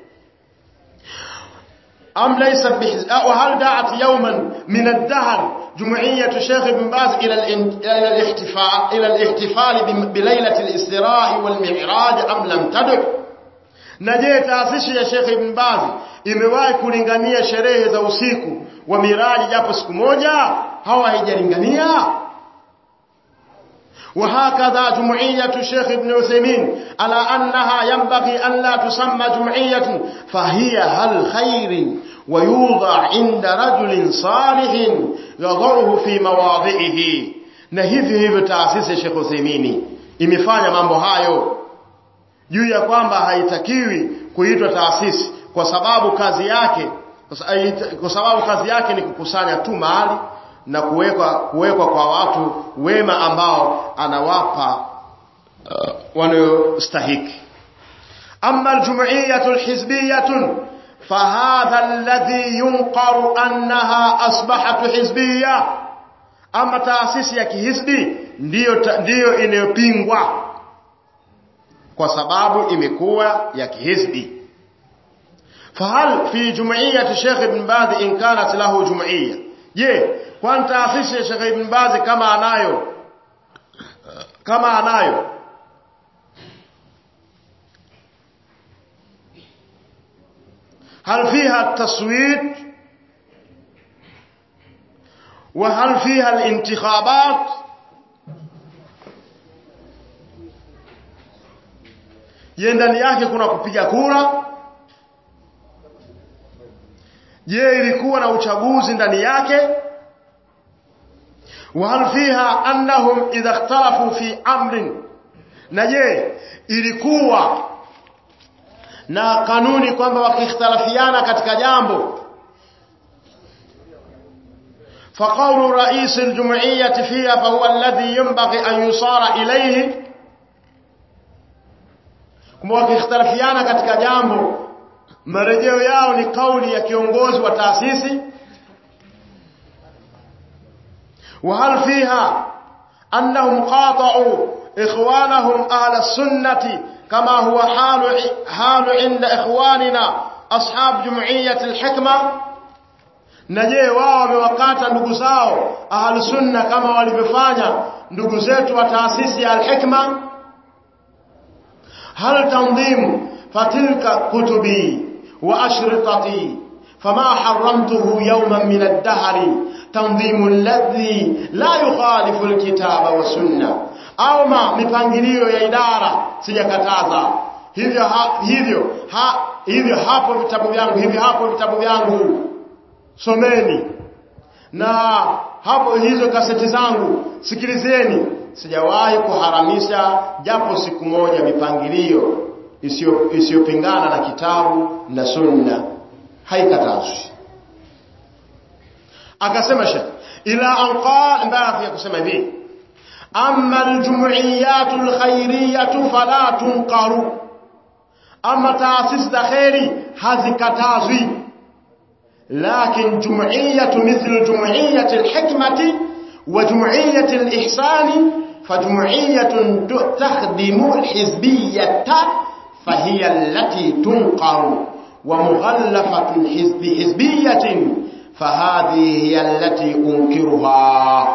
أم ليست بحزب وهل دعت يوما من الدهر جمعية شيخ ابن باز إلى إلى الاحتفال إلى الاحتفال بليلة الإسراء والمعراج أم لم تدع نجي تأسيس يا شيخ ابن باز imewahi kulingania sherehe za usiku wa miraji japo siku moja hawa haijalingania وهكذا جمعية الشيخ ابن عثيمين على أنها ينبغي أن لا تسمى جمعية فهي هل خير ويوضع عند رجل صالح يضعه في مواضعه na hivi hivyo taasisi ya Sheikh Uthaymeen imefanya mambo hayo juu ya kwamba haitakiwi kuitwa taasisi kwa sababu kazi yake kwa sababu kazi yake ni kukusanya tu mali na kuwekwa kuwekwa kwa watu wema ambao anawapa uh, wanayostahiki amma aljum'iyatu alhizbiyatu fahadha alladhi yunqaru annaha asbahat hizbiyya ama taasisi ya kihisbi ndiyo ndiyo inayopingwa kwa sababu imekuwa ya kihisbi fahal fi jumuiyyati Sheikh Ibn Baz in kanat lahu jumuiyya je kwani taasisi ya Sheikh Ibn Baz kama anayo kama anayo هل فيها التصويت وهل فيها الانتخابات je ndani yake kuna kupiga kura je ilikuwa na uchaguzi ndani yake وهل فيها أنهم إذا اختلفوا في أمر نجي ilikuwa na kanuni kwamba wakikhtalafiana katika jambo فقول رئيس الجمعية فيها فهو الذي ينبغي أن يصار إليه kuma wakikhtalafiana katika jambo marejeo yao ni kauli ya kiongozi wa taasisi وهل فيها أنهم قاطعوا إخوانهم أهل السنة كما هو حال, حال عند إخواننا أصحاب جمعية الحكمة نجي wao wamewakata ndugu zao ahlu sunna kama walivyofanya ndugu zetu wa taasisi ya al-hikma hal tanzim fatilka kutubi wa ashritati fama haramtuhu yawman min ad-dahr tanzimu alladhi la yukhalifu al-kitaba wa sunna au ma mipangilio ya idara sijakataza hivyo ha, hivyo ha, hivyo hapo vitabu vyangu hivyo hapo vitabu vyangu someni na hapo hizo kaseti zangu sikilizeni sijawahi kuharamisha japo siku moja mipangilio isiyopingana na kitabu na sunna haikatazwi akasema shekh ila anqa mbaya ya kusema hivi amma aljum'iyatu alkhairiyatu fala tunqaru amma taasisi za khairi hazikatazwi لكن جمعية مثل جمعية الحكمة وجمعية الإحسان فجمعية تخدم الحزبية فهي التي تنقر ومغلفة حزب حزبية فهذه هي التي أنكرها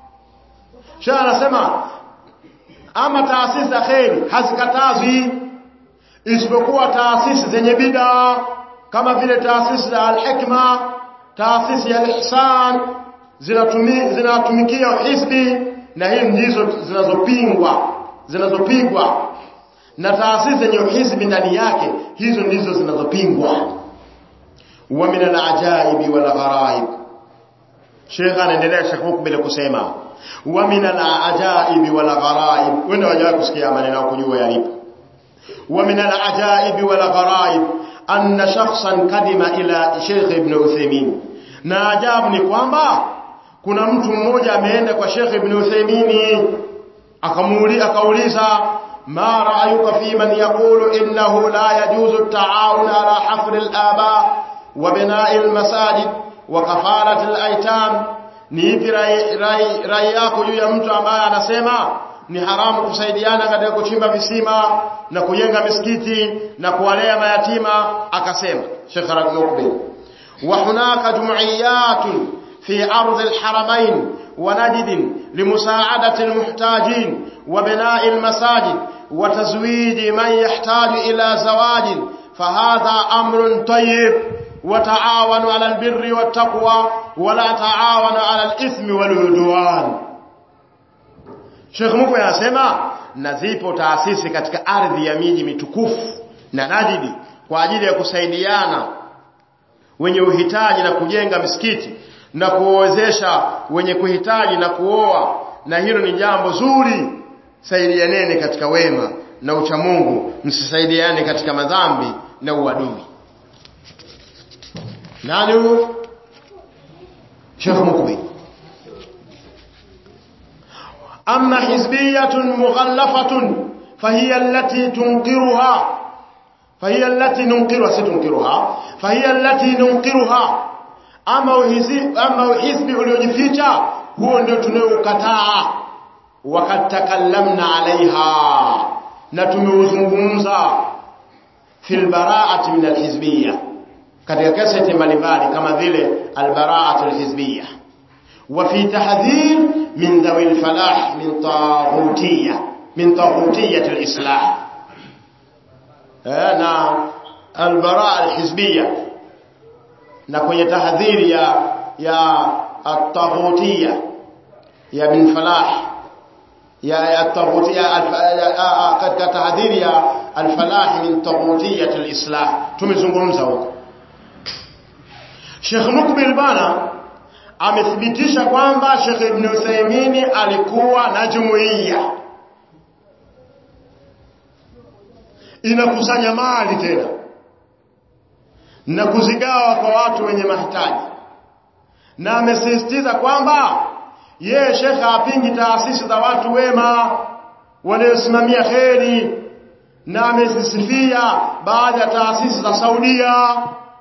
شاء سمع أما تأسيس خير hazikatazwi isipokuwa taasisi zenye bidaa kama vile taasisi za al-hikma taasisi ya al-ihsan zinatumikia hizbi na hii ndizo zinazopingwa zinazopingwa na taasisi zenye hizbi ndani yake hizo ndizo zinazopingwa wa min al-ajaib wal gharaib Sheikh anaendelea Sheikh huku bila kusema wa min al-ajaib wal gharaib wenda wajawa kusikia maneno kujua yalipo wa min al-ajaib wal gharaib anna shakhsan kadima ila Sheikh Ibn Uthaymeen na ajabu ni kwamba kuna mtu mmoja ameenda kwa Sheikh Ibn Uthaymeen akamuuliza akauliza ma ra'ayuka fi man yaqulu innahu la yajuzu at-ta'awun ala hafr al-aba wa bina'i al-masajid wa kafarat al-aytam ni ipi rai yako juu ya mtu ambaye anasema ni haramu kusaidiana katika kuchimba visima na kujenga misikiti na kuwalea mayatima akasema Sheikh Al-Mukbil wa hunaka jumuiyat fi ardh al-haramain wa najd limusaadati al-muhtajin wa bina'i al-masajid wa tazwij man yahtaju ila zawaj fahadha amrun tayyib وتعاونوا على البر والتقوى ولا تعاونوا على الإثم والعدوان Sheikh Mukwe anasema na zipo taasisi katika ardhi ya miji mitukufu na Najidi kwa ajili ya kusaidiana wenye uhitaji na kujenga misikiti na kuwezesha wenye kuhitaji na kuoa na hilo ni jambo zuri saidianeni katika wema na uchamungu msisaidiane katika madhambi na uadui nani huyo Sheikh Mukbi أما حزبية مغلفة فهي التي تنكرها فهي التي ننكرها ستنكرها فهي التي ننكرها أما حزب أما حزب uliojificha huo ndio tunayokataa wakati takallamna alaiha na tumeuzungumza fil bara'ati min alhizbiyya katika kaseti mbalimbali kama vile albara'atu alhizbiyya وفي تحذير من ذوي الفلاح من طاغوتية من طاغوتية الإصلاح أنا البراءة الحزبية نكون تحذير يا يا الطاغوتية يا بن فلاح يا الطاغوتية قد تحذير يا الفلاح من طاغوتية الإصلاح tumezungumza huko Sheikh Mukbil bana amethibitisha kwamba Sheikh Ibn Uthaymeen alikuwa na jumuiya inakusanya mali tena na kuzigawa kwa watu wenye mahitaji na amesisitiza kwamba yeye Sheikh apingi taasisi za watu wema wanaosimamia kheri na amezisifia baadhi ya taasisi za Saudia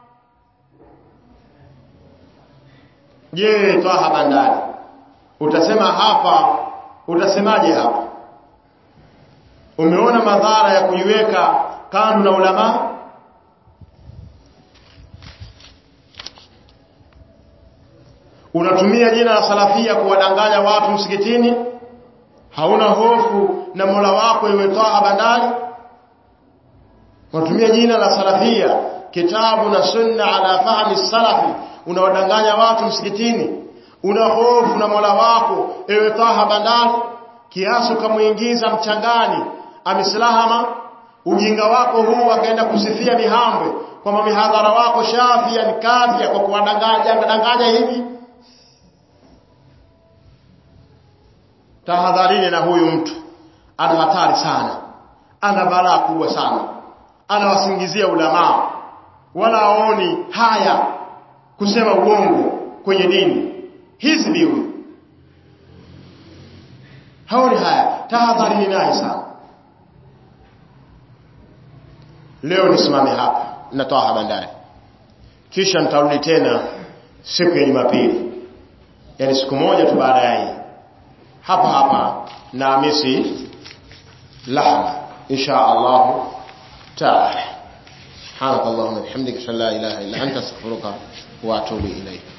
Je, Twaha Bandari utasema hapa, utasemaje hapa? Umeona madhara ya kuiweka kando na ulama? Unatumia jina la salafia kuwadanganya watu msikitini? Hauna hofu na Mola wako iwe Twaha Bandari? Unatumia jina la salafia, kitabu na sunna ala fahmi salafi unawadanganya watu msikitini una hofu na Mola wako ewe Taha Bandari kiasi ukamuingiza mchangani amislahama ujinga wako huu akaenda kusifia mihambwe kwamba mihadhara wako shafia ni kafia kwa kuwadanganya danganya hivi tahadharini na huyu mtu ana hatari sana ana balaa kubwa sana anawasingizia ulamaa wala aoni haya kusema uongo kwenye dini hizbi huyu haoni haya tahadharini naye sana leo nisimame hapa natoa bandari kisha nitarudi tena siku ya Jumapili yani siku moja tu baada ya hii hapa hapa na Hamisi lahma insha Allah taala سبحانك اللهم وبحمدك اشهد ان لا اله الا انت استغفرك واتوب اليك